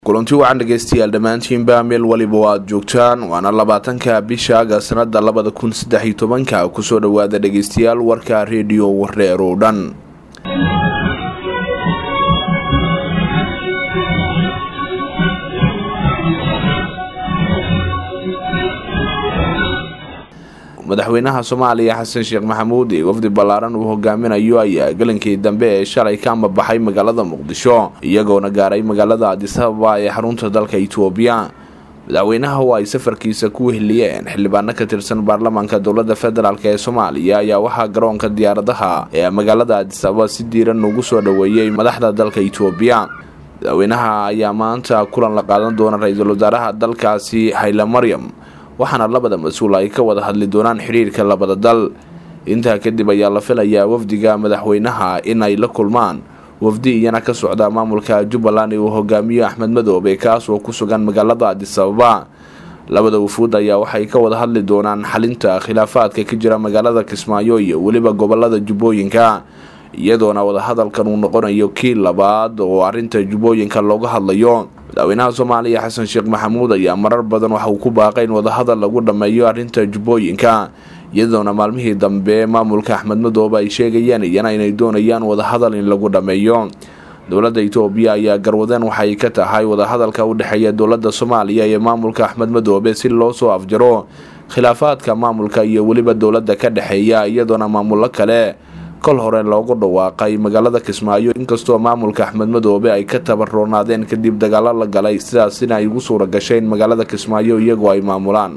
kulanti wacan dhegeystayaal dhammaantiinba meel waliba oo aada joogtaan waana labaatanka bisha aga sanada labada kun saddex iyo tobanka kusoo dhawaada dhegeystayaal warka rediyo wareer oo dhan madaxweynaha soomaaliya xasan sheekh maxamuud ee wafdi ballaaran uu hogaaminayo ayaa galankii dambe ee shalay ka amabaxay magaalada muqdisho iyagoona gaaray magaalada adisababa ee xarunta dalka itoobiya madaxweynaha oo ay safarkiisa ku weheliyeen xildhibaano ka tirsan baarlamaanka dowlada federaalk ee soomaaliya ayaa waxaa garoonka diyaaradaha ee magaalada adisababa si diiran ugu soo dhaweeyey madaxda dalka itoobiya madaxweynaha ayaa maanta kulan la qaadan doona ra-iisul wasaaraha dalkaasi hayla maryam waxaana labada mas-uul ay ka wada hadli doonaan xidhiirka labada dal intaa kadib ayaa la filayaa wafdiga madaxweynaha in ay la kulmaan wafdi iyana ka socda maamulka jubbaland ee uu hogaamiyo axmed madoobe kaas oo ku sugan magaalada adisababa labada wufuud ayaa waxay ka wada hadli doonaan xalinta khilaafaadka ka jira magaalada kismaayo iyo weliba gobolada jubbooyinka iyadoona wadahadalkan uu noqonayo kii labaad oo arinta jubbooyinka looga hadlayo madaxweynaha soomaaliya xasan sheekh maxamuud ayaa marar badan waxa uu ku baaqay in wadahadal lagu dhammeeyo arrinta jubbooyinka iyadoona maalmihii dambe maamulka axmed madoobe ay sheegayeen iyana inay doonayaan wadahadal in lagu dhammeeyo dowladda itoobiya ayaa garwadeen waxay ka tahay wadahadalka u dhexeeya dowladda soomaaliya iyo maamulka axmed madoobe si loo soo afjaro khilaafaadka maamulka iyo weliba dowladda ka dhexeeya iyadoona maamullo kale kol hore loogu dhawaaqay magaalada kismaayo inkastoo maamulka axmed madoobe ay ka tabaroonaadeen kadib dagaalo la galay sidaasina ay ugu suura gashay in magaalada kismaayo iyagoo ay maamulaan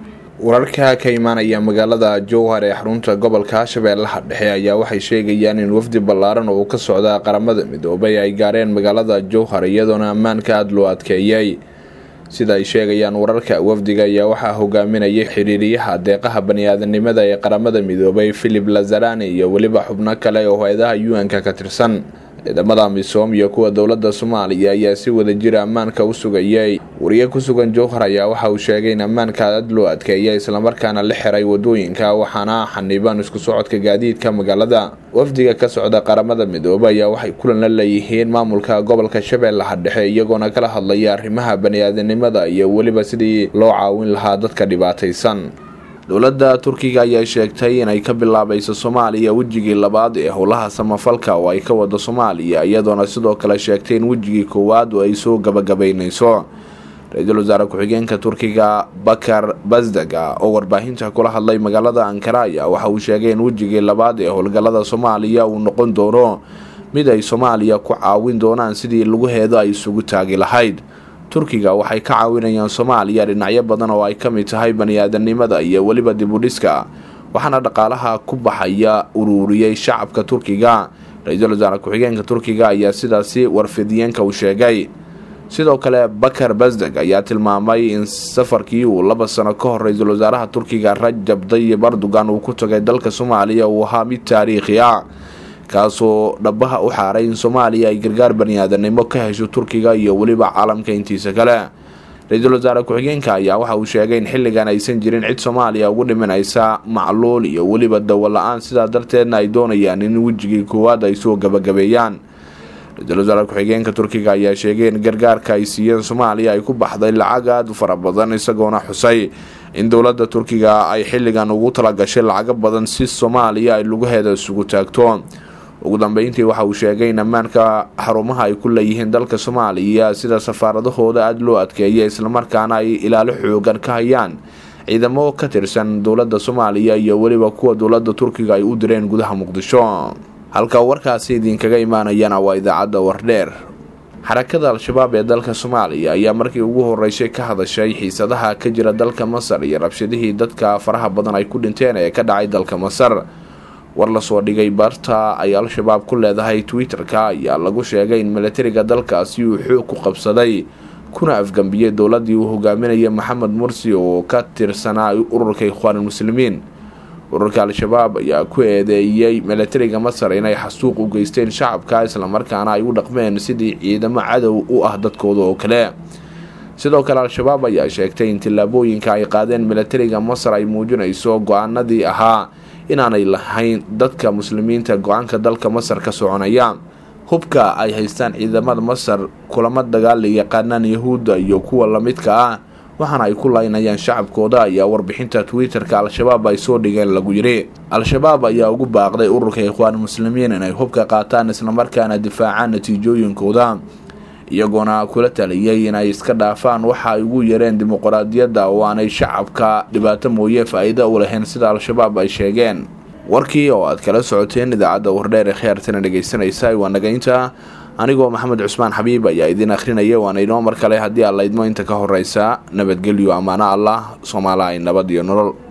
wararka ka imaanaya magaalada jowhar ee xarunta gobolka shabeellaha dhexe ayaa waxay sheegayaan in wafdi ballaaran oo ka socda qaramada midoobay ay gaareen magaalada jowhar iyadoona ammaanka aada loo adkeeyay sida ay sheegayaan wararka wafdiga ayaa waxaa hogaaminayay xiriiriyaha deeqaha bani-aadanimada ee qaramada midoobay philip lazarani iyo weliba xubno kale oo hay-adaha u-n-ka ka tirsan ciidamada misoom iyo kuwa dowladda soomaaliya ayaa si wada jira ammaanka u sugayay wariye ku sugan jowhar ayaa waxa uu sheegay in ammaanka aad loo adkeeyay islamarkaana la xiray wadooyinka waxaana xaniban isku socodka gaadiidka magaalada wafdiga ka socda qaramada midoobe ayaa waxay kulan la leeyihiin maamulka gobolka shabeellaha dhexe iyagoona kala hadlaya arrimaha bani-aadanimada iyo weliba sidii loo caawin lahaa dadka dhibaataysan dowladda turkiga ayaa sheegtay inay ka bilaabayso soomaaliya wejigii labaad ee howlaha samafalka oo ay ka wado soomaaliya iyadoona sidoo kale sheegtay in wejigii koowaad oo ay soo gabagabaynayso ra-iisul wasaare ku-xigeenka turkiga bakar basdaga oo warbaahinta kula hadlay magaalada ankaraya waxa uu sheegay in wejigii labaad ee howlgallada soomaaliya uu noqon doono mid ay soomaaliya ku caawin doonaan sidii laguheedo ay isugu taagi lahayd turkiga waxay ka caawinayaan soomaaliya dhinacyo badan oo ay ka mid tahay bani-aadanimada iyo weliba dibudhiska waxaana dhaqaalaha ku baxaya uruuriyey shacabka turkiga ra-iisul wasaare ku-xigeenka turkiga ayaa sidaasi warfidiyeenka u sheegay sidoo kale bakar basdeg ayaa tilmaamay in safarkii uu laba sano ka hor ra-iisul wasaaraha turkiga rajab dayib erdogan uu ku tagay dalka soomaaliya uu ahaa mid taariikhi ah kaasoo dhabaha u xaaray in soomaaliya ay gargaar bani-aadanimo ka hesho turkiga iyo weliba caalamka intiisa kale ra-iisul wasaare ku-xigeenka ayaa waxa uu sheegay in xilligan aysan jirin cid soomaaliya ugu dhimanaysa macluul iyo weliba dawo la-aan sidaa darteedna ay doonayaan in wejigii koowaad ay soo gabagabeeyaan ra-iisul wasaare ku-xigeenka turkiga ayaa sheegay in gargaarka ay siiyeen soomaaliya ay ku baxday lacag aada u fara badan isagoona xusay in dowladda turkiga ay xilligan ugu talagashay lacago badan si soomaaliya ay lugaheeda isugu taagto ugu dambeyntii waxa uu sheegay in ammaanka xarumaha ay ku leeyihiin dalka soomaaliya sida safaaradahooda aada loo adkeeya islamarkaana ay ilaalo xoogan ka hayaan ciidamo ka tirsan dowladda soomaaliya iyo weliba kuwa dowladda turkiga ay u direen gudaha muqdisho halka warkaasi idinkaga imaanayana waa idaacadda wardheer xarakada al-shabaab ee dalka soomaaliya ayaa markii ugu horeysay ka hadashay xiisadaha ka jira dalka masar iyo rabshadihii dadka faraha badan ay ku dhinteen ee ka dhacay dalka masar war lasoo dhigay barta ay al-shabaab ku leedahay twitter-ka ayaa lagu sheegay in milatariga dalkaasi uu xoog ku qabsaday kuna afgambiyey dowladii uu hogaaminaya maxamed mursi oo ka tirsanaa ururka ikhwaanulmuslimiin ururka al-shabaab ayaa ku eedeeyey milatariga masar inay xasuuq u geysteen shacabka islamarkaana ay u dhaqmeen sidii ciidamo cadow u ah dadkooda oo kale sidoo kale al-shabaab ayaa sheegtay in tillaabooyinka ay qaadeen milatariga masar ay muujinayso go-aanadii ahaa inaanay lahayn dadka muslimiinta go-aanka dalka masar ka soconaya hubka ay haystaan ciidamada masar kulamo dagaal ay yaqaanaan yahuudda iyo kuwa lamidka ah waxaana ay ku laynayaan shacabkooda ayaa warbixinta twitter-ka al-shabaab ay soo dhigeen lagu yidhi al-shabaab ayaa ugu baaqday ururka ikhwaan muslimiin inay hubka qaataan islamarkaana difaacaan natiijooyinkooda iyagoona kula taliyay inay iska dhaafaan waxa ay ugu yareen dimuqraadiyadda oo aanay shacabka dhibaato mooye faa-iida u lahayn sida al-shabaab ay sheegeen warkii oo aad kala socoteen idaacadda wardheer ee khiyaartana dhegaysanaysa waa nagaynta anigoo maxamed cusmaan xabiib ayaa idiin akhrinaya waana inoo mar kale haddii aad laydmo inta ka horeysa nabadgelyo ammaano allah soomaala ay nabad iyo nolol